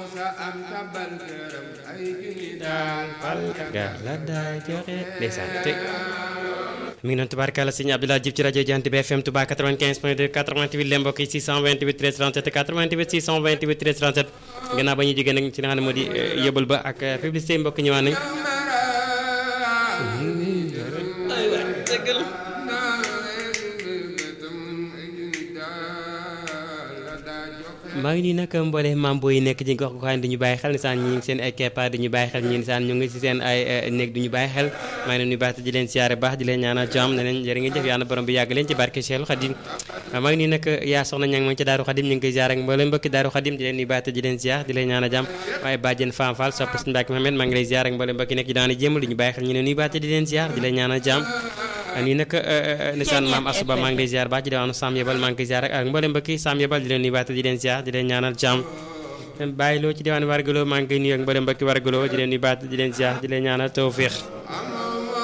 ga la daay joxe ndeysaan te mi ngi noonu tubaarkàlla sëñ Abdoulaye Diouf ci rajo Jant bi FM Touba 95 point 2 88 leen mbokk yi 628 13 37 88 628 13 37 gannaaw ba ñu jógee nag ci li nga xam ne moo di yëbal ba ak publicité mbokk ñëwaat nañ maa ngi nii nag mboole mambo yi nekk ci gox goxaan duñu bàyyi xel nisaan ñi ngi seen ay keppaar duñu bàyyi xel ñi nisaan ñu ngi si seen ay néeg duñu bàyyi xel maa ngi leen nuyu baax di leen siyaare baax di leen ñaanal jàmm ne leen jërë ngeen jëf yàlla borom bi yàgg leen ci barke Cheikh Khadim maa ngi nii nag yaa soxna ña ngi ma ci Daaru Khadim ñu ngi koy ziar ak mboolem mbokki Daaru Khadim di leen nuyu baax di leen siyaar di leen ñaanal jàmm waaye bàjjen Fam Fall sopp si Mbacke Mohamed maa ngi lay ziar ak mboolem mbokki nekk ci daana jéemal duñu bàyyi xel ñu leen nuyu baax di leen siyaar di leen ñaanal jàmm nii nag nisaan maam asuba maa ngi lay ziar baax ci diwaanu Sam Yebal maa ngi koy ziar ak mboolem mbokki Sam Yebal di leen nuyu baax di leen siyaar di leen ñaanal jàmm bàyyi loo ci diwaan wargaloo maa ngi koy nuyu ak mboolem mbokki wargaloo di leen nuyu baax di leen ziar di leen ñaanal tawfiix